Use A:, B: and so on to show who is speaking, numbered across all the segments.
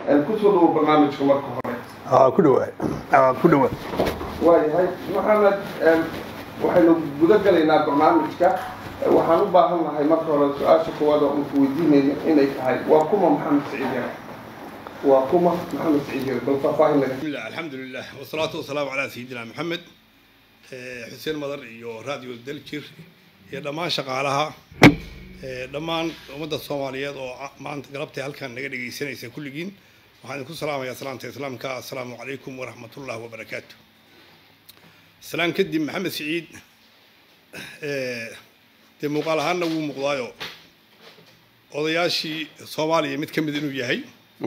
A: kusoo dhawo barnaamijka marka hore
B: ku dhawaay ku dhawaay
A: waayahay maxamed waxaynu guda galaynaa barnaamijka waxaan u baahan nahay marka hore su-aasha koowaad oo unku weydiinayno inay tahay waa kuma maxamed siciid yare waa kuma maxamed siciid yare bal faahfaahin laga
C: بسم الله الحمد لله والصلاة والسلام على سيدنا محمد حسين مدر iyo radio daljir iyo dhammaan shaqaalaha dhammaan ummadda soomaaliyeed oo maanta galabtay halkan naga dhegaysanaysa kulligiin waxaan idinku salaamayaa salaamta islaamka assalaamu calaykum waraxmatullahi wabarakaatu salaan kadib maxamed siciid dee muuqaal ahaanna wuu muuqdaayo odayaashii soomaaliya mid ka mid inuu yahay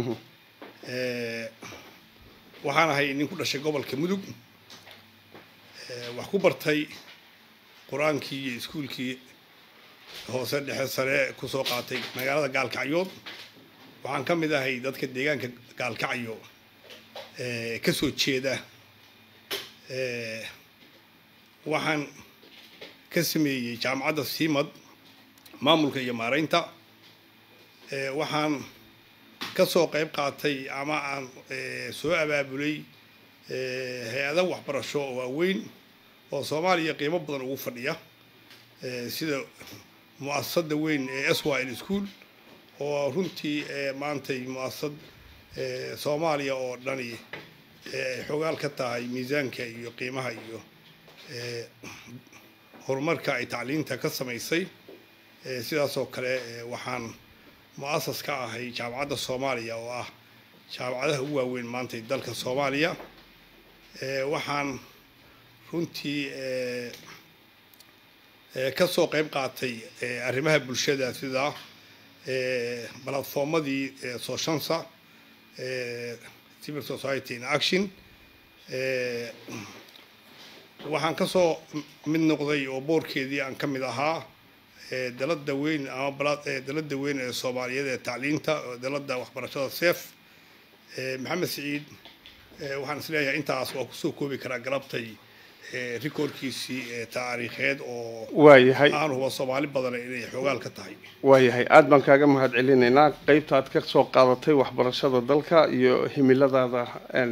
C: waxaan ahay nin ku dhashay gobolka mudug wax ku bartay qur-aankii iyo iskuulkii hoose dhexe sare kusoo qaatay magaalada gaalkacyood waxaan ka mid ahay dadka deegaanka gaalkacyo ka soo jeeda waxaan ka sameeyey jaamacadda siimad maamulka iyo maaraynta waxaan ka soo qayb qaatay ama aan soo abaabulay hay-ada waxbarasho oo waaweyn oo soomaaliya qiimo badan ugu fadhiya sida mu-asasada weyn ee s y l school oo runtii maantay mu-asasad soomaaliya oo dhani ay xogaal ka tahay miisaanka iyo qiimaha iyo horumarka ay tacliinta ka samaysay sidaasoo kale waxaan mu-asas ka ahay jaamacadda soomaaliya oo ah jaamacadaha ugu waaweyn maantay dalka soomaaliya waxaan runtii ka soo qayb qaatay arrimaha bulshada sida balatformadii sooshansa civil society in action waxaan ka soo mid noqday oo boorkeedii aan ka mid ahaa dalada weyn ama dalada weyn ee soomaaliyeed ee tacliinta dalada waxbarashada sef maxamed siciid waxaan isleeyahay intaas waa kusoo koobi karaa galabtay rikoorkiisii taariikheed oo
B: waayahay
C: aan huba soomaali badan inay xoogaal ka tahay
B: waayahay aada baan kaaga mahad celinaynaa qeybta aad ka soo qaadatay waxbarashada dalka iyo himiladaada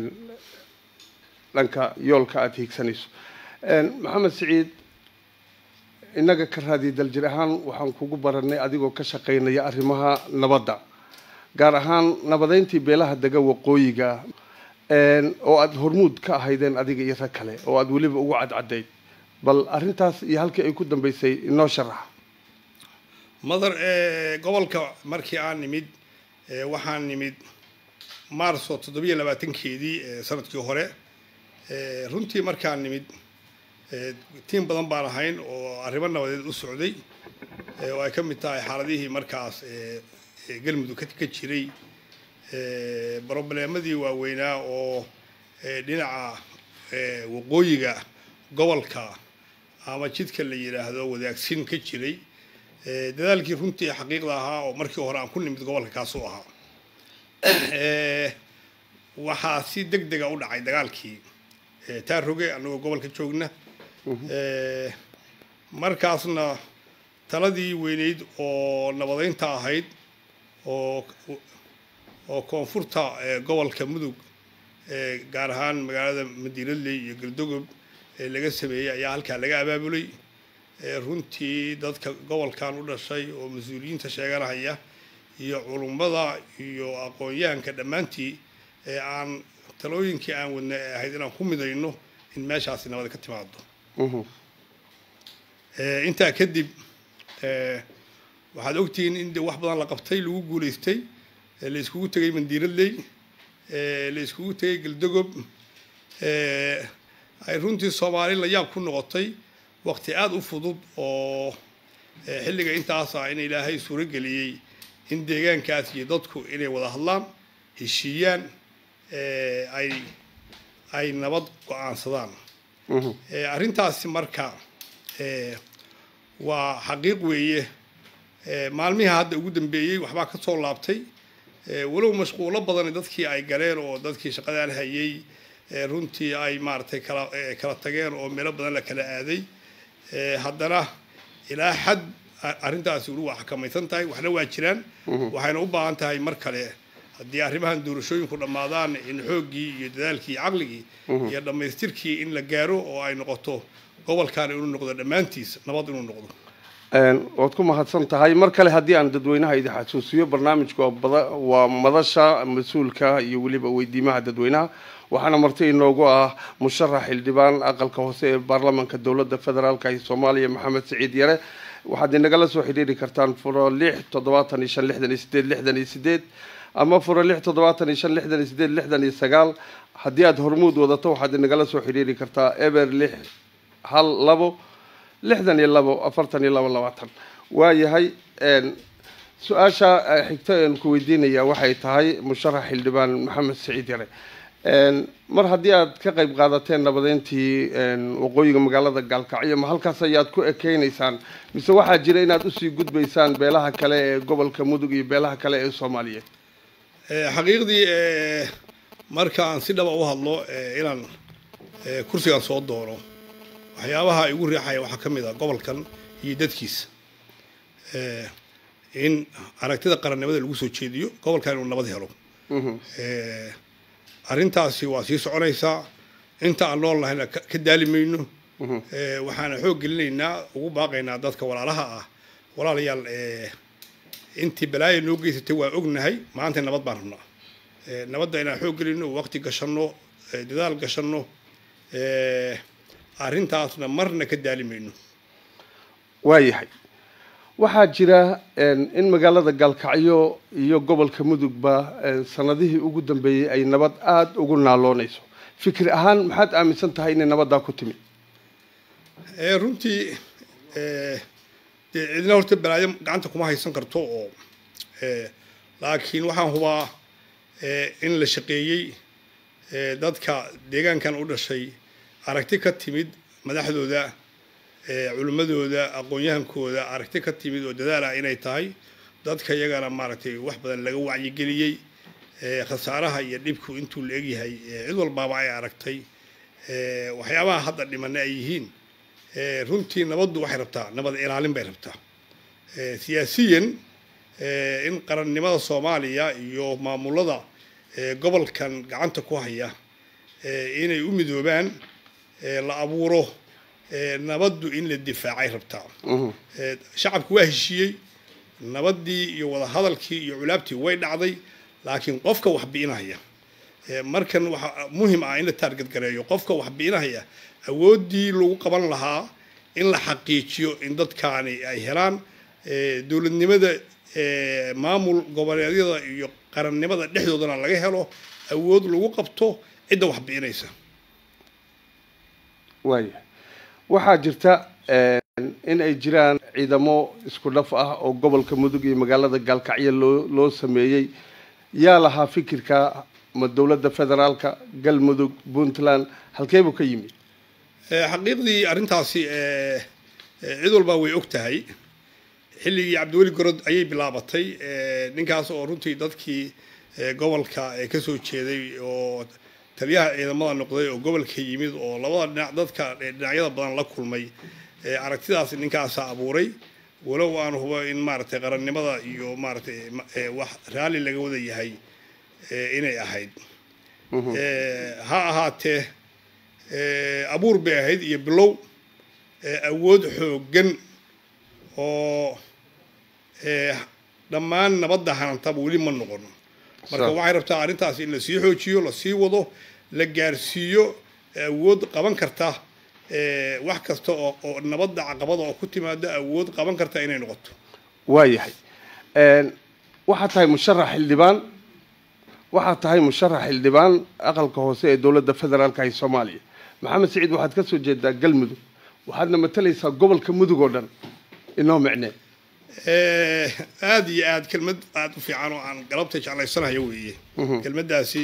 B: dhanka yoolka aada hiigsanayso maxamed siciid innaga ka raadiya daljir ahaan waxaan kugu baranay adigoo ka shaqaynaya arrimaha nabadda gaar ahaan nabadeyntii beelaha dega waqooyiga oo aada hormuud ka ahaydeen adiga iyo rag kale oo aada weliba ugu cadcadayd bal arrintaas iyo halkii ay ku dambeysay inoo sharax
C: madar gobolka markii aan nimid waxaan nimid maarso toddobiyo labaatankeedii sanadkii hore runtii markaan nimid tiim badan baan ahayn oo arrimo nabadeed u socday oo ay ka mid tahay xaaladihii markaas galmudug ka jiray brobleemadii waaweynaa oo dhinaca waqooyiga gobolka ama jidka la yidhaahdo wadaagsin ka jiray dadaalkii runtii xaqiiqda ahaa oo markii hore aan ku nimid gobolka kaasuu ahaa waxaa si deg dega u dhacay dagaalkii taaroge annagoo gobolka joogna markaasna taladii weyneyd oo nabadeynta ahayd oo oo koonfurta gobolka mudug gaar ahaan magaalada madiinadley iyo galdogob laga sameeyey ayaa halkaa laga abaabulay runtii dadka gobolkan u dhashay oo mas-uuliyiinta sheeganahaya iyo culummada iyo aqoon-yahanka dhammaantii ee aan talooyinkii aan wadna ee ahayd inaan ku midayno in meeshaasi nabad ka timaado intaa kadib waxaad ogtihiin in de wax badan la qabtay lagu guulaystay la iskugu tegay mandiiradley la iskugu tegay galdogob ay runtii soomaali la yaab ku noqotay waqti aada u fudud oo xilliga intaas ah in ilaahay suuro geliyey in deegaankaas iyo dadku inay wada hadlaan heshiiyaan ay ay nabad go-aansadaan arrintaasi marka waa xaqiiq weeye maalmihi hadda ugu dambeeyey waxbaa ka soo laabtay walow mashquulo badan dadkii ay galeen oo dadkii shaqadaan hayay runtii ay maaragtay kala kala tageen oo meelo badan la kala aaday haddana ilaa xad arrintaasi weli waa xakamaysan tahay waxna waa jiraan waxayna u baahan tahay mar kale haddii arrimahan doorashooyinku dhammaadaan in xooggii iyo dadaalkii iyo caqligii iyo dhammaystirkii in la gaaro oo ay noqoto gobolkan inuu noqdo dhammaantiis nabad inuu noqdo
B: waad ku mahadsan tahay mar kale haddii aan dadweynaha idin xasuusiyo barnaamijku waa madasha mas-uulka iyo weliba weydiimaha dadweynaha waxaana marti inoogu ah musharax xildhibaan aqalka hoose ee baarlamaanka dowladda federaalka ee soomaaliya maxamed siciid yare waxaad inagala soo xidhiiri kartaan furo lix toddobaatan iyo shan lixdan iyo sideed lixdan iyo sideed ama furo lix toddobaatan iyo shan lixdan iyo sideed lixdan iyo sagaal haddii aada hormuud wadato waxaad inagala soo xidhiiri kartaa eber lix hal labo lixdan iyo labo afartan iyo labo labaatan waayahay su-aasha xigta aan ku weydiinaya waxay tahay musharax xildhibaan maxamed siciid yare mar haddii aad ka qayb qaadateen nabadeyntii waqooyiga magaalada gaalkacyo ma halkaas ayaad ku ekeynaysaan mise waxaa jira inaad usii gudbaysaan beelaha kale ee gobolka mudug iyo beelaha kale ee soomaaliyeed
C: xaqiiqdii marka aan si dhaba u hadlo inaan kursigan soo doono waxyaabaha igu riixaya waxaa ka mid ah gobolkan iyo dadkiisa in aragtida qarannimada lagu soo jeediyo gobolkan inuu nabad helo arrintaasi waa sii soconaysaa inta aan nool nahayna ka daali mayno waxaana xoog gelinaynaa ugu baaqaynaa dadka walaalaha ah walaalayaal intii balaaya noo geysatay waa ognahay maanta nabad baan rabnaa nabadda inaan xoog gelino waqti gashanno dadaal gashanno arrintaasna marna ka daali mayno
B: waayahay waxaa jira in magaalada gaalkacyo iyo gobolka mudugba sanadihii ugu dambeeyey ay nabad aada ugu naaloonayso fikri ahaan maxaad aaminsan tahay inay nabaddaa ku timi
C: runtii dee cidna horta balaayo gacanta kuma haysan karto oo laakiin waxaan hubaa in la shaqeeyey dadka deegaankan u dhashay aragti ka timid madaxdooda culimmadooda aqoon-yahankooda aragti ka timid oo dadaala inay tahay dadka iyagana maaragtay wax badan laga wacyigeliyey khasaaraha iyo dhibku intuu la egyahay cid walbaaba ay aragtay waxyaabaha hadda dhimana ay yihiin runtii nabaddu waxay rabtaa nabad ilaalin bay rabtaa siyaasiyan in qarannimada soomaaliya iyo maamulada gobolkan gacanta ku haya inay u midoobaan la abuuro nabaddu in la difaacay rabtaa shacabku waa heshiiyey nabaddii iyo wadahadalkii iyo culaabtii way dhacday laakiin qofka wax bi'inaya markan waxaa muhim ah in la taargad gareeyo qofka wax bi'inaya awooddii lagu qaban lahaa in la xaqiijiyo in dadkaani ay helaan dowladnimada maamul goboleedyada iyo qarannimada dhexdoodana laga helo awood lagu qabto cidda wax bi'inaysa
B: waaya waxaa jirta in ay jiraan ciidamo isku dhaf ah oo gobolka mudug iyo magaalada gaalkacyo loo loo sameeyey yaa lahaa fikirka ma dowladda federaalka galmudug puntland halkeebuu ka yimi
C: xaqiiqdii arrintaasi cid walbaa way og tahay xilligii cabdiweli gorod ayay bilaabatay ninkaas oo runtii dadkii gobolka ka soo jeeday oo taliyaha ciidamada noqday oo gobolka yimid oo labada dhinac dadka dhinacyada badan la kulmay aragtidaas ninkaasa abuuray walow aan hubo in maaragtay qarannimada iyo maaragtay wax raalli laga wada yahay inay ahayd ha ahaatee abuur bay ahayd iyo bilow awood xooggan oo dhammaan nabadda hanantaba weli ma noqon marka waxay rabtaa arrintaas in lasii xoojiyo lasii wado la gaarsiiyo awood qaban karta wax kasta oo oo nabadda caqabada oo ku timaada awood qaban karta inay noqoto
B: waayahay waxaad tahay musharax xildhibaan waxaad tahay musharax xildhibaan aqalka hoose ee dowladda federaalka ee soomaaliya maxamed siciid waxaad ka soo jeedaa galmudug waxaadna matalaysaa gobolka mudug oo dhan inoo micnee
C: aada iyo aad kelmad aada u fiican oo aan galabta jeclaysanayo weeye kelmaddaasi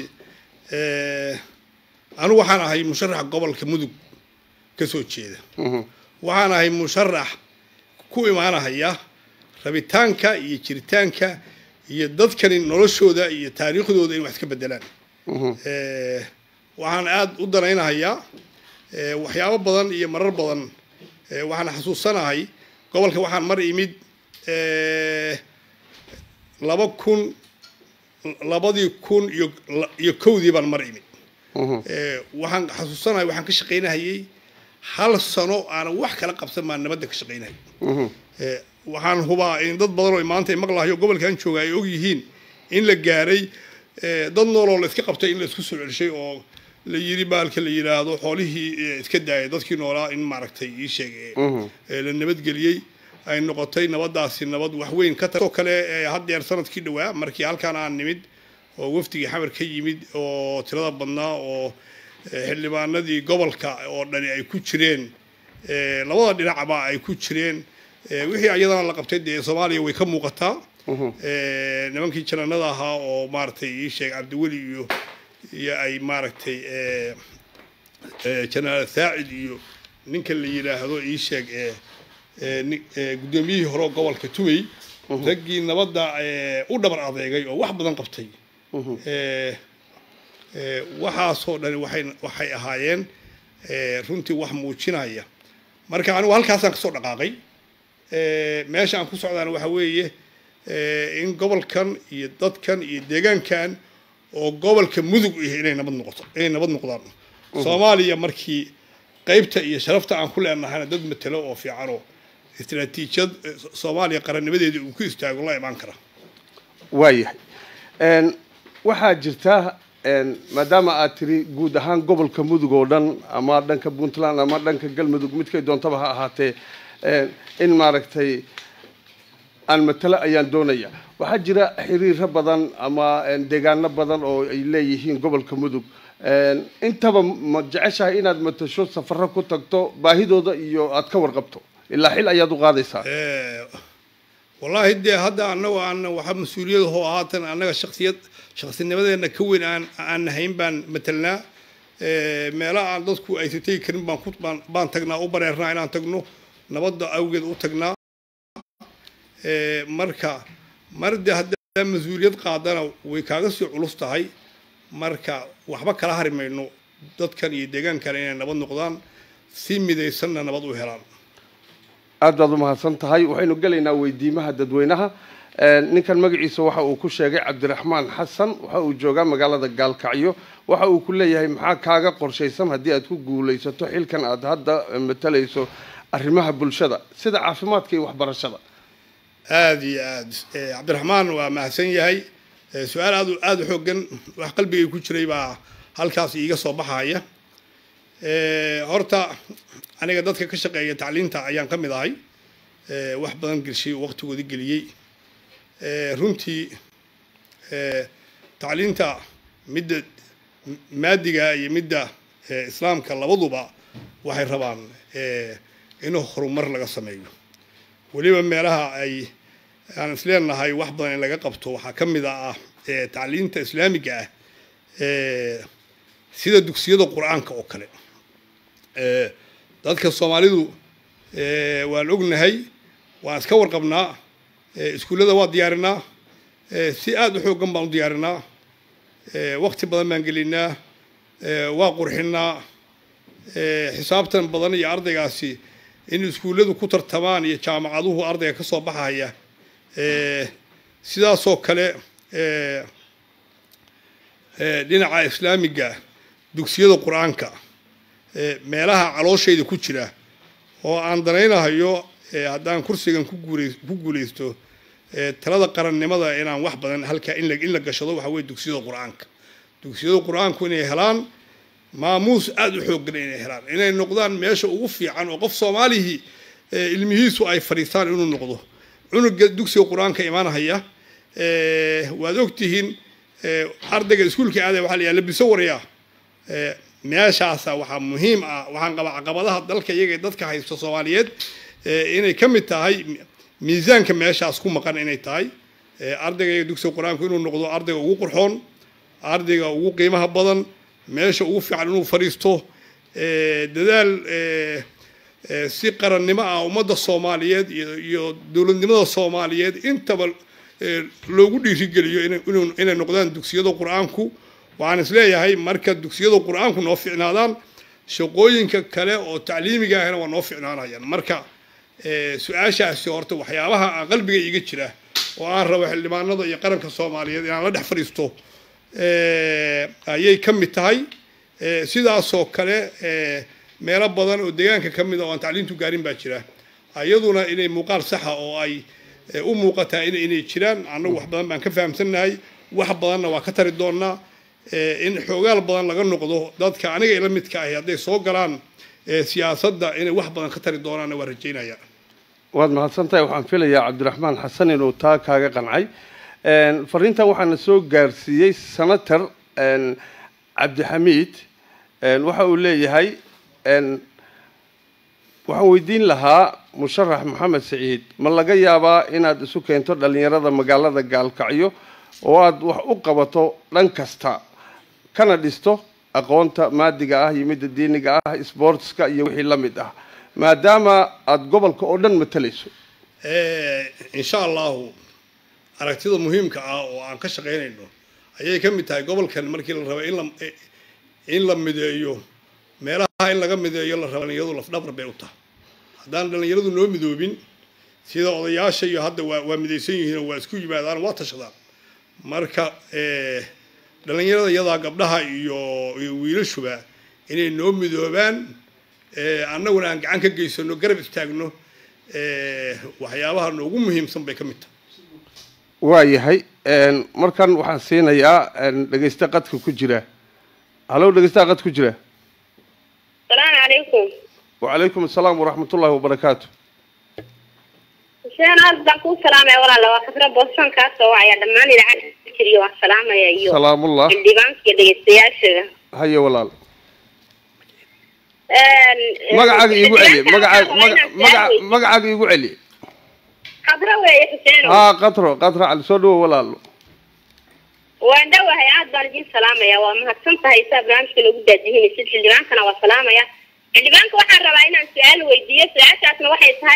C: anigu waxaan ahay musharax gobolka mudug ka soo jeeda waxaan ahay musharax ku imaanahaya rabitaanka iyo jiritaanka iyo dadkani noloshooda iyo taariikhdooda in wax ka bedelaan waxaan aada u danaynahayaa waxyaabo badan iyo marar badan waxaan xasuusanahay gobolka waxaan mar imid laba kun labadii kun iyo iyo kowdii baan mar imid
B: Mhm.
C: Eh, waxaan xasuusanahay waxaan ka shaqaynahayay hal sano aanan wax kala qabsan baan nabadda ka shaqaynahayay
B: Mhm.
C: Eh, waxaan hubaa in dad badan oo maanta maqlahayo gobolkan jooga ay og yihiin in la gaaray eh, dad nooloo la iska qabtay in la isku soo celishay oo la yiri baalka la yidhaahdo xoolihii eh, iska daayay dadkii noolaa in maaragtay ii sheeg eh,
B: Mhm.
C: eh, la nabadgeliyey ay noqotay nabadaasi nabad wax weyn ka taoo kale eh, haddeer sanadkii dhowaa markii halkaan aan nimid oo wafdigii xamar ka yimid oo tirada badnaa oo eh, xildhibaanadii gobolka oo dhani ay ku jireen eh, labada dhinacba ay ku jireen eh, wixii ayadana la qabtay dee soomaaliya way ka muuqataa Eh, nimankii jananada ahaa oo maaragtay ii sheeg cabdiweli iyo iyo ay maaragtay eh, eh, janaal saacid iyo ninka la yidhaahdo ii sheeg eh, eh, ni- eh, guddoomiyihii hore oo gobolka tumey raggii nabadda eh, u dhabar adeegay oo wax badan qabtay Eh, eh, waxaasoo dhani waxay waxay ahaayeen eh, runtii wax muujinaya marka anigu halkaasaan kasoo dhaqaaqay Eh, meesha aan ku socdaana waxa weeye eh, in gobolkan iyo dadkan iyo deegaankan oo gobolka mudug ihi inay nabad noqoto inay nabad noqdaan soomaaliya markii qaybta iyo sharafta aan ku leenahayna dad matelo oo fiican oo istiraatiijiyad eh, soomaaliya qarannimadeeda uu ku istaago la imaan kara
B: waayahay Een, waxaa jirta een, maadaama aad tiri guud ahaan gobolka mudug oo dhan ama dhanka puntland ama dhanka galmudug midkay doontaba ha ahaatee een, in maaragtay aan matalo ayaan doonaya waxaa jira xiriiro badan ama een, deegaano badan oo ay leeyihiin gobolka mudug Een, intaba ma jeceshahay inaad matasho safaro ku tagto baahidooda iyo aad ka warqabto ilaa xil ayaad u qaadaysaa
C: Eh, wallaahi dee hadda annagu aan waxa mas-uuliyad hoo haatan annaga shaksiyad shaksinimadeena ka weyn aan aan nahayn baan matelnaa Eh, meelaha aan dadku aysan tegi karin baan ku baan, baan tagnaa u bareernaa inaan tagno nabadda awgeed u tagnaa Eh, marka mar de haddaa mas-uuliyad qaadana way kaaga sii culus tahay marka waxba kala hari mayno dadkan iyo deegaankan inay nabad noqdaan si midaysanna nabad u helaan
B: aad baad u mahadsan tahay waxaynu gelaynaa weydiimaha dadweynaha Een, ninkan magaciisa waxa uu ku sheegay cabdiraxmaan xasan waxa uu joogaa magaalada gaalkacyo waxa uu ku leeyahay maxaa kaaga qorshaysan haddii aad ku guulaysato xilkan aad hadda matalayso arrimaha bulshada sida caafimaadka iyo waxbarashada
C: aada iyo aad Eh, cabdiraxmaan waa mahadsan yahay Eh, su-aal aad u- aada u xoogan wax qalbigay ku jiray baa halkaas iiga soo baxaya Eh, horta aniga dadka ka shaqeeya tacliinta ayaan ka mid ahay Eh, wax badan gelshay waqtigoodi geliyey Eh, runtii eh, tacliinta midda m- maadiga iyo midda eh, islaamka labaduba waxay rabaan eh, in horumar laga sameeyo weliba meelaha ay aan isleenahay wax badan in laga qabto waxaa ka mid ah eh, tacliinta islaamiga ah eh, sida dugsiyada qur-aanka oo kale Eh, dadka soomaalidu eh, waan ognahay waan iska warqabnaa Eh, iskuullada waa diyaarinaa Eh, si aada u xoogan baan u diyaarinaa Eh, waqti badan baan gelinaa Eh, waa qurxinaa Eh, xisaabtan badan iyo ardaygaasi in iskuulladu ku tartamaan iyo jaamacaduhu ardayga ka soo baxaya Eh, sidaasoo kale eh, eh, dhinaca islaamiga dugsiyada qur-aanka eh, meelaha calooshayda ku jira oo aan danaynahayo eh, haddaan kursigan ku guulay- ku guulaysto eh, talada qarannimada inaan wax badan halkaa in la in la gashado waxa weye dugsiyada qur-aanka dugsiyada qur-aanku inay helaan maamuus aada u xooggan inay helaan inay noqdaan meesha ugu fiican oo qof soomaalihii eh, ilmihiisu ay fadhiistaan inuu noqdo cunuga dugsiga qur-aanka imaanahaya eh, waad ogtihiin eh, ardayga iskuulka aadaya waxaa la yidhaha labiso waryaa Eh, meeshaasa waxaa muhiim ah waxaan qabaa caqabadaha dalka iyaga ee dadka haysta soomaaliyeed eh, inay ka mid tahay mi- miisaanka meeshaas ku maqan inay tahay Eh, ardayga iyaga dugsiga qur-aanku inuu noqdo ardayga ugu qurxoon ardayga ugu qiimaha badan meesha ugu fiican inuu fadhiisto eh, dadaal eh, eh, si qarannimo ah ummadda soomaaliyeed iyo iyo dowladnimada soomaaliyeed intaba eh, loogu dhiirigeliyo inay- inuu- inay noqdaan dugsiyada qur-aanku waxaan isleeyahay marka dugsiyada qur-aanku noo ficnaadaan shaqooyinka kale oo tacliimiga ahna waa noo ficnaanayaan marka eh, su-aashaasi horta waxyaabaha aan qalbiga iiga jira oo aan rabo xildhibaanada iyo qaranka soomaaliyeed inaan la dhex fadhiisto ayay ka mid tahay sidaasoo kale meelo badan oo deegaanka ka mid a oo aan tacliintu gaarin baa jira iyaduna inay muuqaal saxa oo ay u muuqataa inay jiraan annagu wax badan baan ka fahamsannahay wax badanna waa ka tari doonaa in xoogaal badan laga noqdo dadka aniga ila midka ahi hadday soo galaan siyaasadda inay wax badan ka tari doonaanna waa rajaynaya
B: waad mahadsantahay waxaan filayaa cabdiraxmaan xasan inuu taa kaaga qancay fariintan waxaana soo gaarsiiyey senator cabdixamiid waxa uu leeyahay waxaan weydiin lahaa musharax maxamed siciid ma laga yaabaa inaad isu keento dhallinyarada magaalada gaalkacyo oo aada wax u qabato dhan kasta kana dhisto aqoonta maadiga ah iyo midda diiniga ah sportska iyo wixii la mid ah maadaama aada gobolka oo dhan matalayso
C: insha allahu aragtida muhiimka ah oo aan ka shaqaynayno ayay ka mid tahay gobolkan markii la rabo in la in la mideeyo meelaha in laga mideeyo la rabo dhalinyaradu lafdhabar bay u tahay haddaan dhalinyaradu noo midoobin sida odayaasha iyo hadda waa waa midaysan yihiin oo waa isku yimaadaan waa tashadaan marka dhalinyarada iyadaa gabdhaha iyo iyo wiilashuba inay noo midoobaan annaguna aan gacan ka geysano garab istaagno waxyaabaha noogu muhiimsan bay ka mid tahay
B: waayahay markan waxaan siinayaa dhegeyste qadka ku jira halow dhegeystaha qad ku jira
D: asalaamu calaykum
B: wacalaykum asalaam waraxmat ullahi wabarakaatu
D: xuseen aad baan kuu salaamaya walaala waa khadra booston kaa soo wacaya dhammaan idaacada jiriyo waan salaamaya iyo
B: salaamullah
D: xildhibaanka iyo dhegeystayaashaga
B: haye walaal magacaaga iigu celi magacaag maga- maga- magacaaga iigu celi
D: khadra weeye xuseen
B: haa qatro qatra cali soo dhawo walaalo
D: waan dhowahay aad baan idin salaamaya waa mahadsan tahay saa barnaamijka loogu daadihinaysid xildhibaankana waa salaamaya xildhibaanka waxaan rabaa inaan su-aal weydiiyo su-aashaasna waxay tahay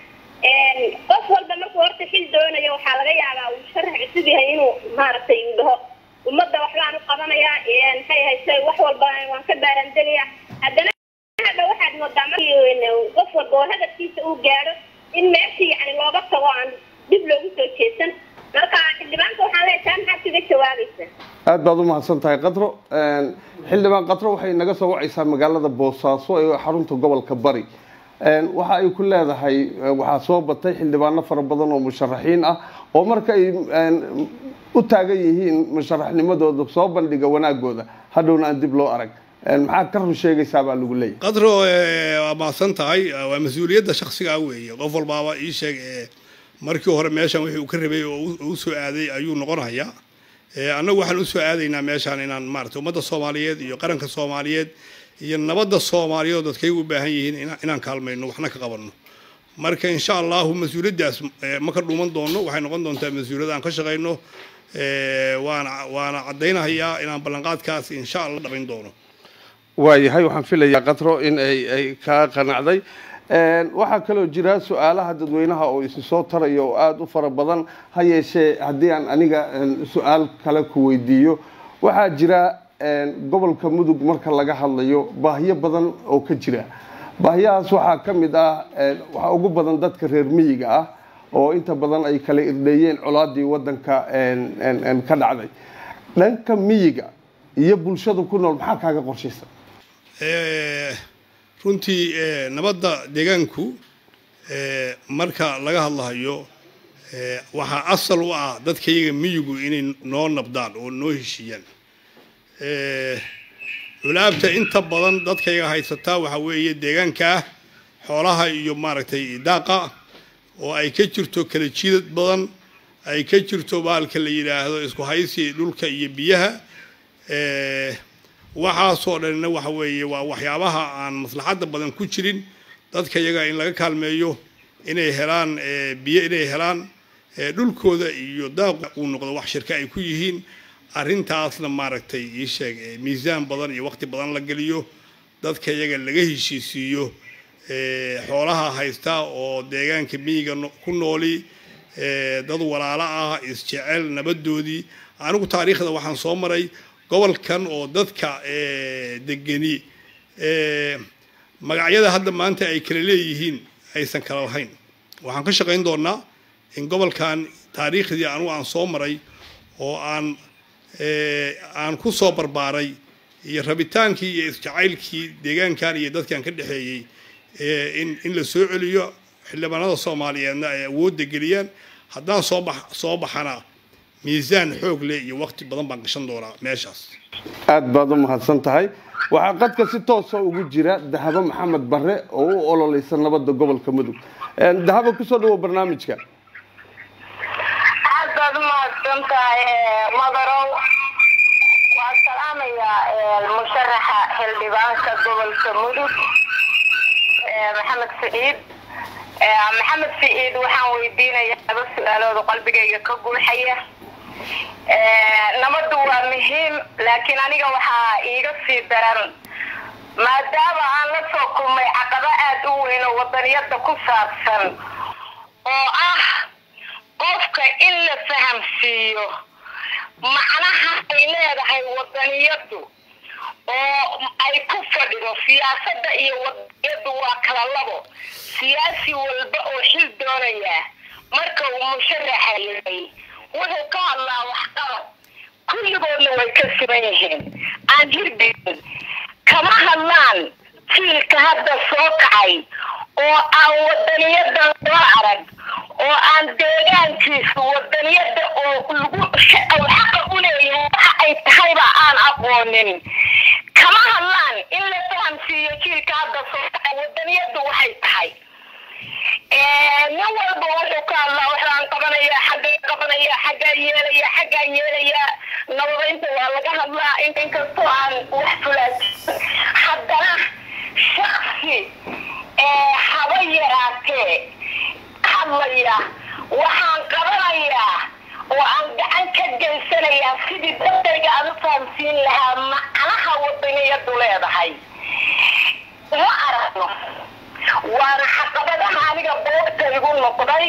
D: qof walba markuu horta xil doonayo waxaa laga yaabaa uu sharax cusub yahay inuu maaragtay uu dhaho ummadda waxbaan u qabanaya maxay hayse wax walba waan ka baaraandegaya haddana hadda waxaad moodaa markii qof walba oo hadafkiisa uu gaadho in meeshii yani looga tago aan dib loogu soo jeesan marka xildhibaanka waxaan leeyahay taa maxaad kaga jawaabaysa
B: aad baad u mahadsan tahay qatro xildhibaan qatro waxay naga soo wacaysaa magaalada boosaaso ee xarunta gobolka bari waxa ay ku leedahay waxaa soo batay xildhibaano fara badan oo musharaxiin ah oo marka ay u taagan yihiin musharaxnimadooda soo bandhiga wanaagooda hadhowna aan dib loo arag maxaad ka run sheegaysaa baa lagu leeyahay
C: qadro waa mahadsan tahay waa mas-uuliyadda shaksigaa weeye qof walbaaba ii sheeg markii hore meeshan wixii uu ka rabay oo u soo aaday ayuu noqonayaa annagu waxaan usoo aadaynaa meeshaan inaan maarata ummadda soomaaliyeed iyo qaranka soomaaliyeed iyo nabadda soomaaliyeed oo dadkaygu u baahan yihiin inaan kaalmayno waxna ka qabanno marka insha allahu mas-uuliyaddaas ma ka dhuuman doono waxay noqon doontaa mas-uuliyad aan ka shaqayno waana waana caddaynahayaa inaan ballanqaadkaas insha allah dhabayn doono
B: waayahay waxaan filayaa qatro in ay ay kaa qanacday waxaa kaloo jira su-aalaha dadweynaha oo isi soo taraya oo aada u fara badan ha yeeshee haddii aan aniga su-aal kale ku weydiiyo waxaa jira gobolka mudug marka laga hadlayo baahiyo badan oo ka jira baahiyahaas waxaa ka mid ah waxaa ugu badan dadka reer miyiga ah oo inta badan ay kala irdheeyeen colaadii wadanka ka dhacday dhanka miyiga iyo bulshada ku nool maxaa kaaga qorshaysan
C: runtii nabadda deegaanku marka laga hadlahayo waxaa asal u ah dadkayaga miyigu inay noo nabdaan oo noo heshiiyaan culaabta inta badan dadkayaga haysataa waxaa weeye deegaankaa xoolaha iyo maaragtay daaqa oo ay ka jirto kala jiidad badan ay ka jirto baalka la yidhaahdo isku haysi dhulka iyo biyaha waxaasoo dhanna waxa weeye waa waxyaabaha aan maslaxadda badan ku jirin dadka iyaga in laga kaalmeeyo inay helaan biyo inay helaan dhulkooda iyo daaqu uu noqdo wax shirka ay ku yihiin arrintaasna maaragtay ii sheeg miisaan badan iyo waqti badan la geliyo dadka iyaga laga heshiisiiyo xoolaha haysta oo deegaanka miyiga ku nooli dad walaalo ah isjecel nabadoodii anigu taariikhda waxaan soo maray gobolkan oo dadka degeni magacyada hadda maanta ay kala leeyihiin aysan kala lahayn waxaan ka shaqayn doonaa in gobolkan taariikhdii anugu aan soo maray oo aan aan ku soo barbaaray iyo rabitaankii iyo isjacaylkii deegaankan iyo dadkan ka dhexeeyey in in la soo celiyo xildhibaanada soomaaliyeedna ay awoodda geliyaan haddaan soo bax soo baxana miisaan xoog leh iyo waqti badan baan gashan doonaa meeshaas
B: aad baad u mahadsan tahay waxaa qadka si toosa ugu jira dahabo maxamed barre oo u ololeysa nabadda gobolka mudug dahabo kusoo dhawo barnaamijka
E: aad baad u mahadsan tahay madarow waan salaamayaa musharaxa xildhibaanka gobolka mudug maxamed saciid maxamed saciid waxaan weydiinayaa laba su-aalooda qalbigayga ka guuxaya nabaddu waa muhiim laakiin aniga waxaa iiga sii daran maadaama aan la soo kulmay caqabo aada u weyn oo wadaniyada ku saabsan oo ah qofka in la fahamsiiyo macnaha ay leedahay wadaniyadu oo ay ku fadhido siyaasadda iyo wadaniyadu waa kala labo siyaasi walba oo xil doonaya marka uu musharaxa yahay wuxuu ka hadlaa waxqabad kulligoodna way ka siman yihiin aan hirdin kama hadlaan jiilka hadda soo kacay oo aan wadaniyada loo arag oo aan deegaankiisa wadaniyada oo lagu xaqa u leeyahay waxa ay tahayba aan aqoonin kama hadlaan in la fahamsiiyo jiilka hadda soo kacay wadaniyadu waxay tahay nin walba wuxuu ka hadlaa waxaan qabanaya xaggaa qabanaya xaggaa yeelaya xaggaa yeelaya nabadaynta waa laga hadlaa inkastoo aan wax fulaajin haddana shaksi haba yaraatee hadlaya waxaan qabanayaa oo aan gacan ka geysanayaa sidii dadayga aan u fahamsiin lahaa macnaha wadaniyadu leedahay ma aragno waana caqabadaha aniga boorta igu noqday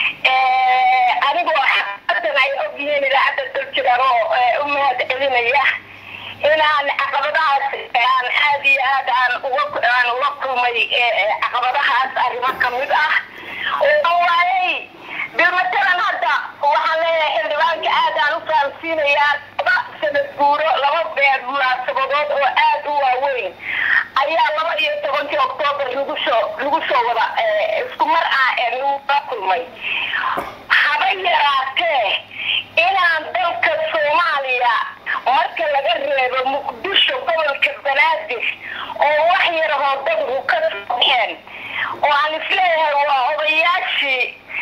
E: anigoo xaqadan ay ogyihiin idaacadda daljiraan oo u mahad celinaya inaan caqabadahaas aan aad iyo aad aan uga aan uga kulmay caqabadahaas arrimo kamid ah oo waayay dee matalan hadda waxaan leeyahay xildhibaanka aad aan u fahamsiinayaa laba sanad guuro laba beer munaasabadood oo aad u waaweyn ayaa laba iyo tobankii oktoobar lagu soo lagu soo wada isku mar ah ee laguga kulmay haba yaraatee inaan dalka soomaaliya marka laga reebo muqdisho gobolka banaadir oo wax yar hoodadku ka soo baxeen oo aan isleeyahay waa odayaashii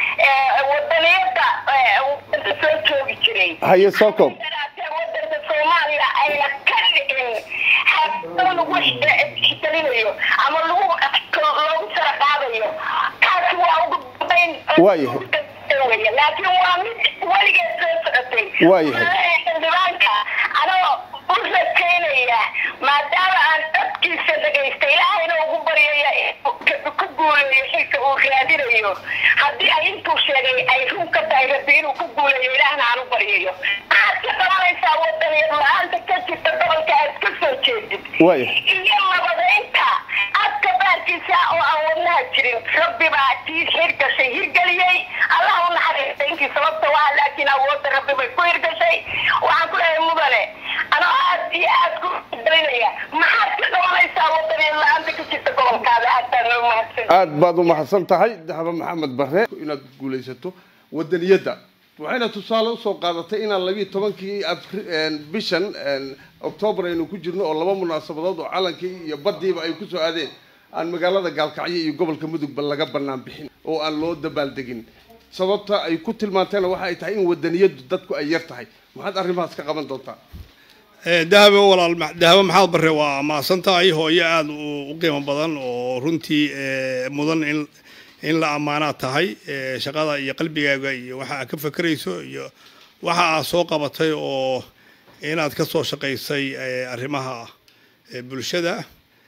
E: wadaniyada wadanka soo joogi jiray
B: haye soo koob
E: wadanka soomaaliya ayna ka dhicin xabado lagu ixtelinayo ama lagu loogu sara qaadayo kaasi waa ugu dambayn
B: waayahay
E: laakiin waa mid weligeed soo socotay
B: waayahay
E: xildhibaanka anoo u rajaynaya maadaama aan dadkiisa dhagaystay ilaahayna ugu baryaya ku guuleeyo xilka uu raadinayo haddii ay intuu sheegay ay run ka tahay rabbi inuu ku guuleeyo ilaahna aan u baryayo maxaad ka qabanaysaa wadaniyad la-aanta ka jirta gobolka aad ka soo jeedid
B: waayahay
E: iyo nabadaynta adka baarkiisa oo aan wadnaha jirin rabbi baa tii hirgashay hirgeliyey allah u naxariista inkii sababta waa laakiin awoodda rabbi bay ku hirgashay waxaan ku leeyahay mudane anoo aad iyo aad ku daynaya maxaad ka qabanaysaa wadaniyad la-aanta ka jirta gobolkaada aad baan noo mahadsan
B: aad baad u mahadsan tahay dahaba maxamed barre inaad guulaysato wadaniyadda waxayna tusaale usoo qaadatay inaan labiiyo tobankii bishan octoobar aynu ku jirno oo laba munaasabadood oo calankii iyo baddiiba ay kusoo aadeen aan magaalada gaalkacyo iyo gobolka mudugba laga bannaan bixin oo aan loo dabaaldegin sababta ay ku tilmaanteena waxa ay tahay in wadaniyaddu dadku ay yar tahay maxaad arrimahaas ka qaban doontaa
C: dahaba walaal dahaba maxaad barre waa mahadsan tahay hooyo aada u qiimo badan oo runtii mudan in in la ammaanaa tahay shaqada iyo qalbigaaga iyo waxa aad ka fakerayso iyo waxa aad soo qabatay oo inaad ka soo shaqaysay arrimaha bulshada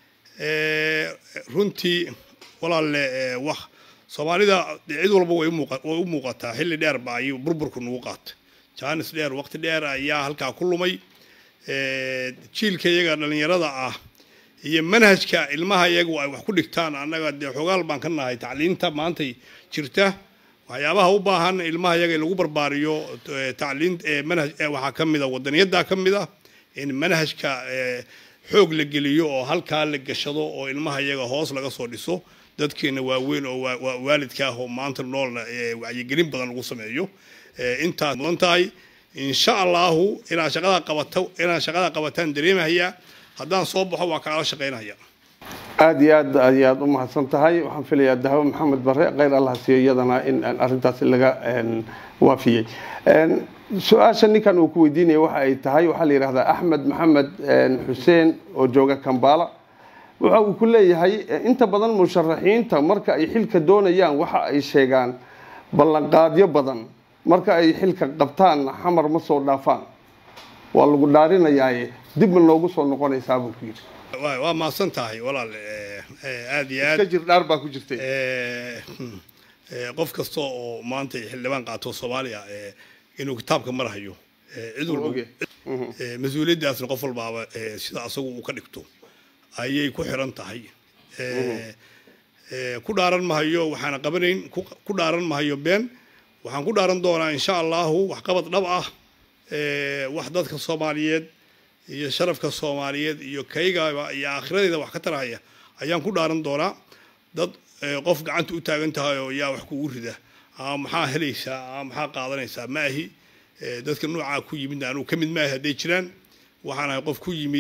C: runtii walaalle wax soomaalida cid walba way way u muuqataa xilli dheer ba ayuu burburku nagu qaatay jaanis dheer waqti dheer ayaa halkaa ku lumay jiilka iyaga dhallinyarada ah iyo manhajka ilmaha iyagu ay wax ku dhigtaan annaga dee xogaal baan ka nahay tacliinta maantay jirta waxyaabaha u baahan ilmaha yaga in lagu barbaariyo eh, tacliin eh, manhaj eh, waxaa ka mid a wadaniyadda ka mid ah in manhajka eh, xoog la geliyo oo halkaa la gashado oo ilmaha yaga hoos laga soo dhiso dadkeena waaweyn oo waa- waa waalidka ah oo maanta noolna eh, wacyigelin badan lagu sameeyo Eh, intaas mudan tahay insha allahu inaan shaqada qabato inaan shaqada qabataan dareemahaya haddaan soo baxo waan kaala shaqaynaya
B: aada iyo aad ayaad u mahadsan tahay waxaan filayaa dahabo maxamed bare kheyr allah siiyo iyadana in aan arrintaasi laga een, waafiyey Een, su-aasha ninkan uu ku weydiinaya waxa ay tahay waxaa la yidhahdaa axmed maxamed een, xuseen oo jooga kambala waxa uu ku leeyahay eh, inta badan musharaxiinta marka ay xilka doonayaan waxa ay sheegaan ballanqaadyo badan marka ay xilka qabtaan xamar ma soo dhaafaan waa lagu dhaarinayaaye dib ma noogu soo noqonaysaa buu ku yidhi
C: waa waa mahadsan tahay walaal eh, eh, aad iyo aad
B: iska jir dhaar baa ku jirtay
C: Eh, hmm, eh, qof kasta oo maanta xildhibaan qaato soomaaliya eh, inuu kitaabka marhayo eh, cid walba
B: Oge. Mhm.
C: eh, mas-uuliyaddaasna qof walbaaba eh, sida asagu uu ka dhigto ayay ku xiran tahay Eh, eh, ku dhaaran mahayo waxaana qabanayn ku ku dhaaran mahayo been waxaan ku dhaaran doonaa insha allahu waxqabad dhab ah eh, wax dadka soomaaliyeed iyo sharafka soomaaliyeed iyo kaygaba iyo aakhiradeeda wax ka tarahaya ayaan ku dhaaran doonaa dad eh, qof gacanta u taagan tahay oo yaa wax kugu rida ama maxaa helaysaa ama maxaa qaadanaysaa ma ahi Eh, dadka noocaa ku yimid anuu ka mid maahi hadday jiraan waxaan ahay qof ku yimid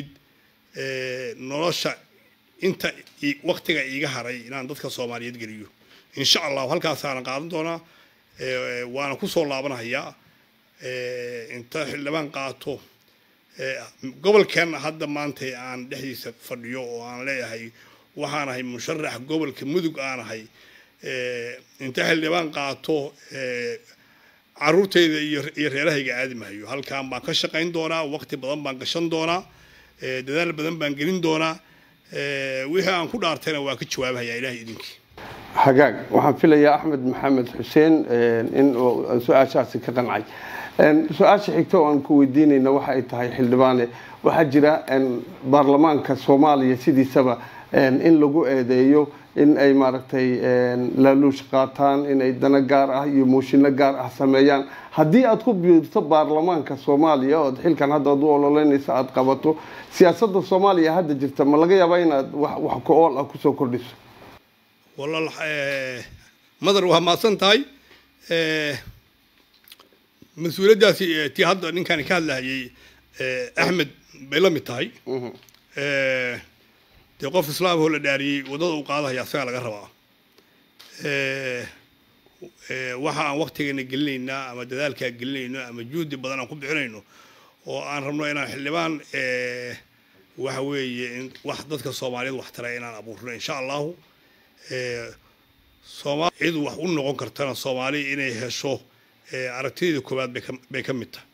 C: eh, nolosha inta i- waqtiga iiga haray inaan dadka soomaaliyeed geliyo insha allahu halkaasaana qaadan doonaa Eh, waana kusoo laabanahayaa Eh, inta xildhibaan qaato Eh, gobolkan hadda maanta aan dhexdiisa fadhiyo oo aan leeyahay waxaan ahay musharax gobolka mudug aan ahay Eh, inta xildhibaan qaato eh, caruurtayda iyo iyo reerahayga aadi mahayo halkaan baan ka shaqayn doonaa waqti badan baan gashan doonaa eh, dadaal badan baan gelin doonaa Eh, wixii aan ku dhaartayna waa ka jawaabahayaa ilaahay idinkii
B: hagaag waxaan filayaa axmed maxamed xuseen een, in uu aan su-aashaasi ka qancay Een, su-aasha xigta oo aan ku weydiinayna waxa ay tahay xildhibaane waxaa jira een, baarlamaanka soomaaliya sidiisaba een, in lagu eedeeyo in ay maaragtay een, laaluush qaataan in ay dana gaar ah iyo mooshinno gaar ah sameeyaan haddii aad ku biirto baarlamaanka soomaaliya ood xilkan hadda aad u ololeynaysa aad qabato siyaasadda soomaaliya hadda jirta ma laga yaabaa inaad wax wax ku ool ah kusoo kordhiso
C: walaal eh, madar waa mahadsan tahay Eh, mas-uuliyaddaasi eh, tii hadda ninkani ka hadlahayay eh, axmed bay la mid tahay Eh, dee qof islaamahoo la dhaariyey waddada uu qaadahaya asagaa laga rabaa Eh, eh, waxa aan waktigeena gelinaynaa ama dadaalkaa gelinayno ama juhdi badan aan ku bixinayno oo aan rabno inaan xildhibaan eh, waxa weeye in wax dadka soomaaliyeed wax tara inaan abuurno insha allahu Eh, soomaali cid wax u noqon kartana soomaali inay hesho eh, aragtideeda koowaad bay ka- bay ka mid tahay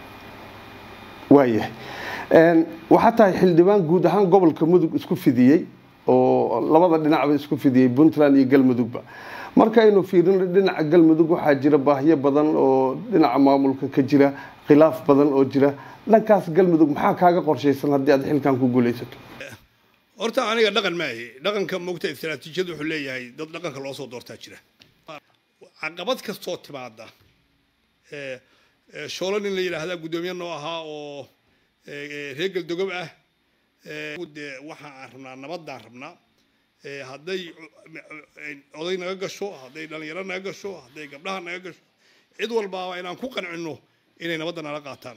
B: waayahay Een, waxaa tahay xildhibaan guud ahaan gobolka mudug isku fidiyey oo labada dhinacba isku fidiyey puntland iyo galmudugba markaynu fiirino dhinaca galmudug waxaa jira baahiyo badan oo dhinaca maamulka ka jira khilaaf badan oo jira dhankaas galmudug maxaa kaaga qorshaysan haddii aad xilkan ku guulaysato
C: horta aniga dhaqan maahi dhaqanka moogta istaraatiijiyada wuxuu leeyahay dad dhaqanka loo soo doortaa jira caqabad kastoo timaada eh, eh, shoolo nin la yidhaahdaa guddoomiye noo ahaa oo eh, eh, reer galdogob ah eh, dee waxa aan rabnaa nabadaan rabnaa Eh, hadday eh, oday naga gasho hadday dhalinyaro naga gasho hadday gabdhaha naga gasho cid walbaaba inaan ku qancino inay nabadda nala qaataan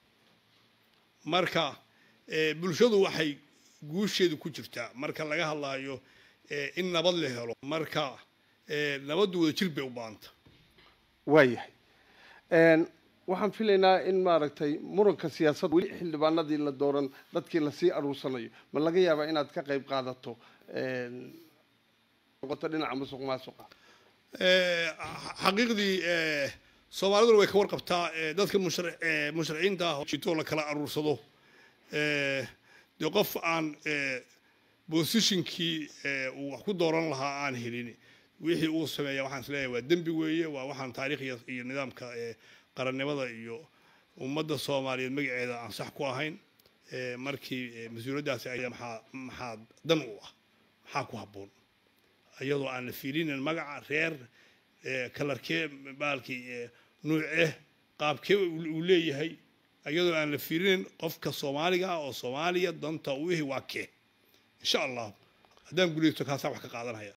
C: marka eh, bulshadu waxay guusheedu ku jirtaa marka laga hadlayo eh, in nabad la helo marka eh, nabaddu wada jir bay u baahanta
B: waayahay Een, waxaan filaynaa in maaragtay muranka siyaasadda weli xildhibaanadii la dooran dadkii lasii aruursanayo ma laga yaabaa inaad ka qayb qaadato een, noqoto dhinaca musuq maasuqa
C: Eh, xa- xaqiiqdii eh, soomaaliduna way ka warqabtaa eh, dadka mushar- eh, musharaciinta ah oo jitoo la kala aruursado Eh, dee qof aan eh, bosishinkii eh, uu wax ku dooran lahaa aan helin wixii uu sameeya waxaan isleeyahay waa dembi weeye waa waxaan taariikhya iyo nidaamka eh, qarannimada iyo ummadda soomaaliyeed magaceeda aan sax ku ahayn Eh, markii eh, mas-uuliyaddaasi ay maxaa maxaa dan u ah maxaa ku habboon iyadoo aan la fiirinin magaca reer kalarkee baalkii nuuceh qaabkee uu leeyahay iyadoo aan la fiirinin qofka soomaaliga ah oo soomaaliya danta u ihi waa kee insha allah haddaan guulaysto kaasaa wax ka qaadanaya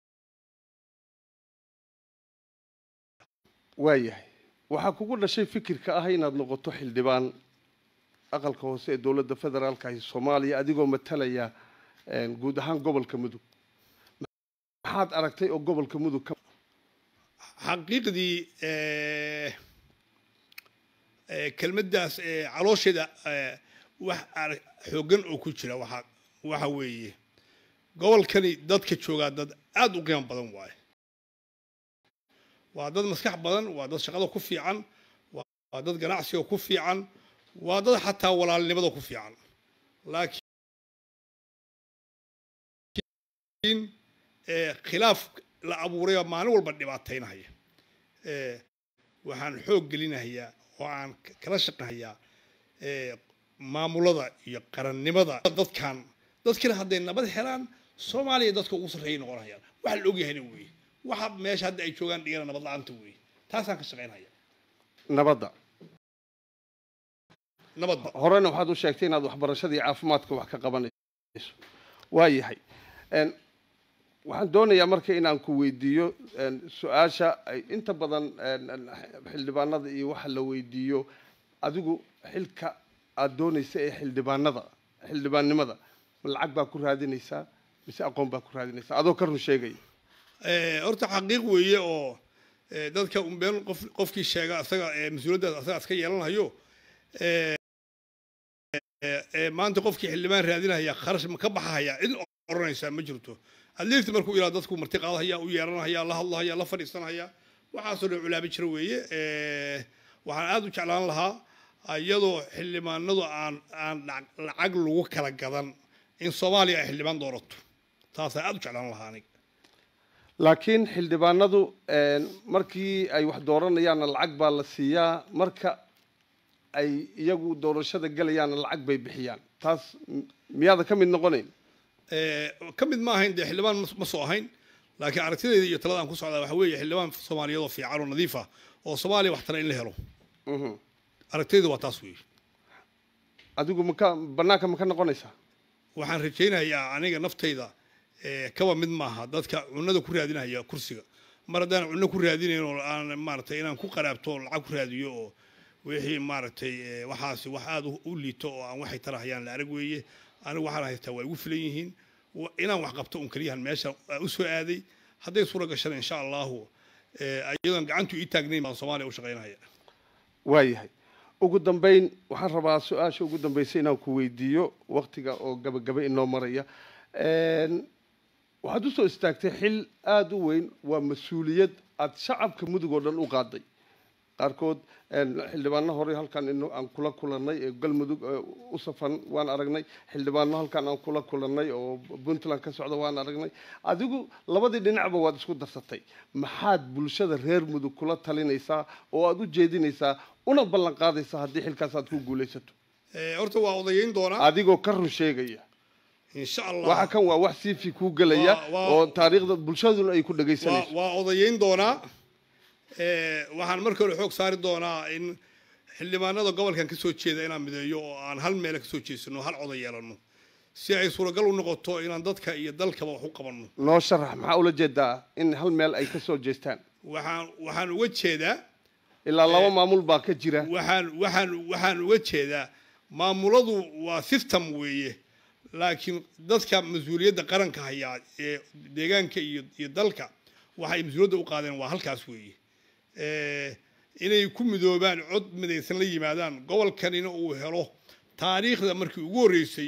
B: waayahay waxaa kugu dhashay fikirka ah inaad noqoto xildhibaan aqalka hoose ee dowladda federaalka ah soomaaliya adigoo matalaya guud ahaan gobolka mudug maxaad aragtay oo gobolka mudug ka
C: xaqiiqdii kelmaddaas caloosheeda wax xooggan oo ku jira waxa waxa weeye gobolkani dadka joogaa dad aada u qiimo badan waaye waa dad maskax badan waa dad shaqada ku fiican waa dad ganacsiga ku fiican waa dad xataa walaalnimada ku fiican laakiin khilaaf la abuurayoo maalin walba dhibaataynahaya waxaan xoog gelinahayaa oo aan kala shaqahayaa maamulada iyo qarannimada dadkan dadkina hadday nabad helaan soomaaliya dadka ugu sarreeyay noqonayaan waxa la ogyahayna weeye waxa meesha hadda ay joogaan dhigana nabad la-aanta weeye taasaan ka shaqaynaya
B: nabadda
C: nabadba
B: horena waxaad u sheegtay inaad waxbarashada iyo caafimaadka wax ka qabanayso waayahay waxaan doonayaa marka inaan ku weydiiyo su-aasha ay inta badan xildhibaanada iyo waxa la weydiiyo adigu xilka aada doonaysa ee xildhibaanada xildhibaannimada ma lacag baa ku raadinaysaa mise aqoon baa ku raadinaysaa adoo ka run sheegaya
C: horta xaqiiq weeye oo dadka unbeen qof qofkii sheega asaga mas-uuliyaddaas asaga iska yeelanayo maanta qofkii xildhibaan raadinaya kharash ma ka baxahaya cid oranaysaa ma jirto adliifta markuu ilaa dadku marti qaadahaya u yeeranahaya la hadlahaya la fadhiisanaya waxaasoo dhan culaabi jira weeye waxaan aada u jeclaan lahaa iyadoo xildhibaanadu aan aan lacag lagu kala gadan in soomaaliya ay xildhibaan doorato taasaan aada u jeclaan lahaa aniga
B: laakiin xildhibaanadu markii ay wax dooranayaanna lacag baa la siiyaa marka ay iyagu doorashada gelayaanna lacag bay bixiyaan taas miyaada ka mid noqonayn
C: ka mid ma ahayn dee xildhibaan ma soo ahayn laakiin aragtidayda iyo talada aan ku socdaa waxa weeye xildhibaan soomaaliyeed oo fiican oo nadiif ah oo soomaaliya wax tara in la helo aragtidayda waa taas weeye
B: adigu maka bannaanka ma ka noqonaysaa
C: waxaan rajaynayaa aniga naftayda kaba mid maaha dadka cunada ku raadinaya kursiga mar haddaan cunno ku raadinayn oo aan maaragtay inaan ku qaraabto oo lacag ku raadiyo oo wixii maaragtay waxaasi wax aada u liito oo aan waxay tarahayaan la arag weeye anigu waxaan haystaa waa igu filan yihiin inaan wax qabto un keliyahan meesha u soo aaday hadday suura gashana insha allahu iyadoon gacantu ii taagnayn baan soomaaliya u shaqaynaya
B: waayahay ugu dambayn waxaan rabaa su-aasha ugu dambaysa inaan ku weydiiyo waktiga oo gabagaba inoo maraya waxaad usoo istaagtay xil aada u weyn waa mas-uuliyad aada shacabka mudug oo dhan u qaaday qaarkood xildhibaano hore halkan in aan kula kulannay ee galmudug u safan waan aragnay xildhibaano halkan aan kula kulannay oo puntland ka socda waan aragnay adigu labadii dhinacba waad isku darsatay maxaad bulshada reer mudug kula talinaysaa oo aada u jeedinaysaa una ballan qaadaysaa haddii xilkaas aad ku guulaysato
C: horta waa odayeyn doonaa
B: adigoo ka run sheegaya
C: insha allah
B: waxa kan waa wax siifi kuu gelaya
C: Waa- waa-
B: oo taariikhda bulshaduna ay ku
C: waa
B: dhagaysanayso
C: waa odayeyn doonaa waxaan marka hore xoog saari doonaa in xildhibaanada gobolkan ka soo jeeda inaan mideeyo oo aan hal meele ka soo jeesano hal coday yeelano si ay suuragal u noqoto inaan dadka iyo dalkaba wax u qabanno
B: noo sharax maxaa ula jeedaa in hal meel ay ka soo jeestaan
C: waxaan waxaan uga jeedaa
B: ilaa laba maamul baa ka jira
C: waxaan waxaan waxaan uga jeedaa maamuladu waa system weeye laakiin dadka mas-uuliyadda qaranka hayaa ee deegaanka iyo iyo dalka waxay mas-uuliyadda u qaadeen waa halkaas weeye Eh, inay ku midoobaan cod midaysan la yimaadaan gobolkanina uu helo taariikhda markii ugu horreysay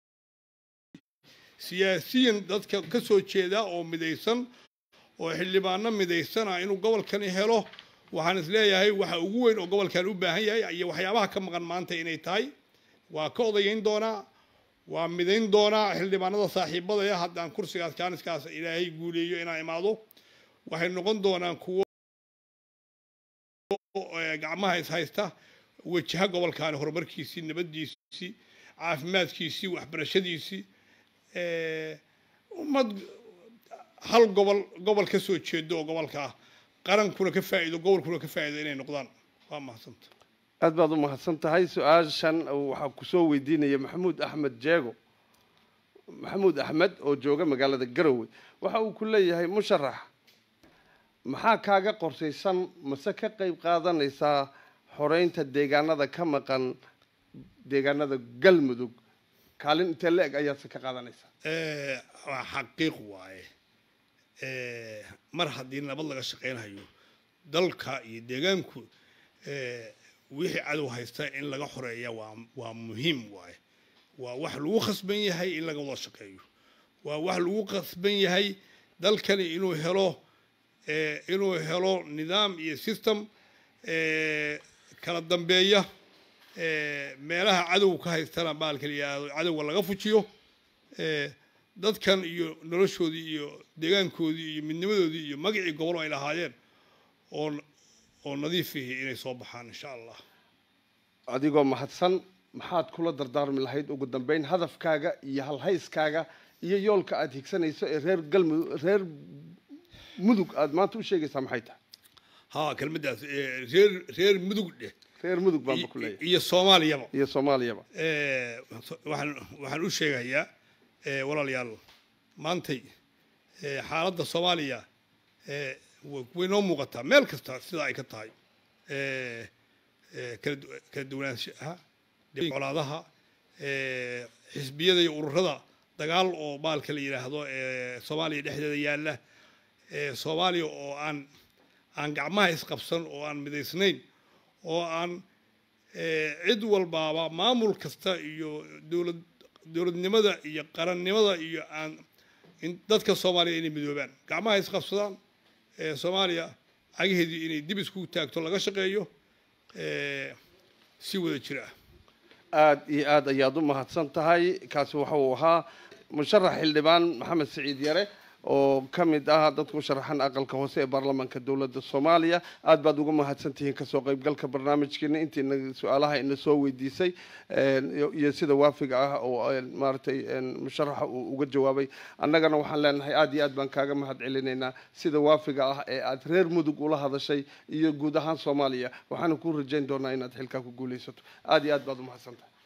C: siyaasiyan dadka ka soo jeeda oo midaysan oo xildhibaano midaysan ah inuu gobolkani helo waxaan is leeyahay waxa ugu weyn oo gobolkan u baahan yahay iyo waxyaabaha ka maqan maanta inay tahay waa ka odayeyn doonaa waa midayn doonaa xildhibaanada saaxiibadaya haddaan kursigaas jaaniskaas ilaahay guuleeyo inaan imaado waxay noqon doonaan kuwo eh, gacmaha is haysta wajaha gobolkaani horumarkiisii nabadiisii caafimaadkiisii waxbarashadiisii eh, ummad hal gobol gobol ka soo jeedo oo gobolka qarankuna ka faa'iido gobolkuna ka faa'iido inay noqdaan waa mahadsanta
B: aad baad u mahadsan tahay su-aashan waxaa kusoo weydiinaya maxamuud axmed jeego maxamuud axmed oo jooga magaalada garowe waxa uu ku leeyahay musharax maxaa kaaga qorsaysan mase ka qayb qaadanaysaa xoreynta deegaanada ka maqan deegaanada galmudug kaalin intee la-eg ayaadse ka qaadanaysaa
C: Eh, waa xaqiiq waaye Eh, mar haddii nabad laga shaqaynhayo dalka iyo deegaanku eh, wixii cadow haysta in laga xoreeya waa waa muhiim waaye waa wax lagu khasban yahay in laga wada shaqeeyo waa wax lagu khasban yahay dalkani inuu helo eh, inuu helo nidaam iyo system eh, kala dambeeya eh, meelaha cadowga ka haystana baalka la yidhaahdo cadowga laga fujiyo eh, dadkan iyo noloshoodii iyo deegaankoodii iyo midnimadoodii iyo magacii gobol ay lahaayeen oo oo nadiif ihi inay soo baxaan insha allah
B: adigoo mahadsan maxaad kula dardaarmi lahayd ugu dambeyn hadafkaaga iyo halhayskaaga iyo yoolka aad higsanayso ee reer galmudug reer mudug aad maanta u sheegaysaa maxay tahay
C: ha kelmaddaas eh, reer reer mudug dheh
B: reer mudug baanba ku leeyahay
C: iyo soomaaliyaba
B: iyo soomaaliyaba
C: Eh, waxaan waxaan u sheegayaa eh, walaalayaal maantay eh, xaaladda soomaaliya eh, wa- way noo muuqataa meel kasta sida ay ka tahay Eh, eh, kala du- kala duwanaanshaha colaadaha eh, xisbiyada iyo ururada dagaal oo baalka la yidhaahdo ee soomaaliya dhexdeeda yaalla ee soomaaliya oo aan aan gacmaha isqabsan oo aan midaysnayn oo aan eh, cid walbaaba maamul kasta iyo dowlad dowladnimada iyo qarannimada iyo aan in dadka soomaaliya inay midoobaan gacmaha isqabsadaan ee soomaaliya cagaheedii inay dib isku taagto laga shaqeeyo eh, si wada jir ah
B: aad iyo aad ayaad u mahadsan tahay kaasi waxa uu ahaa musharax xildhibaan maxamed siciid yare oo ka mid ah dadka u sharaxan aqalka hoose ee baarlamaanka dowladda soomaaliya aad baad uga mahadsan tihiin kasoo qaybgalka barnaamijkeena intiina su-aalaha ina soo weydiisay een, iyo- iyo sida waafiga ah oo een, maaragtay een, musharaxa uu uga jawaabay annagana waxaan leenahay aad iyo aad baan kaaga mahad celinaynaa sida waafiga ah ee aad reer mudug ula hadashay iyo guud ahaan soomaaliya waxaana kuu rajayn doonaa inaad xilkaa ku guulaysato aad iyo aad baad u mahadsan tahay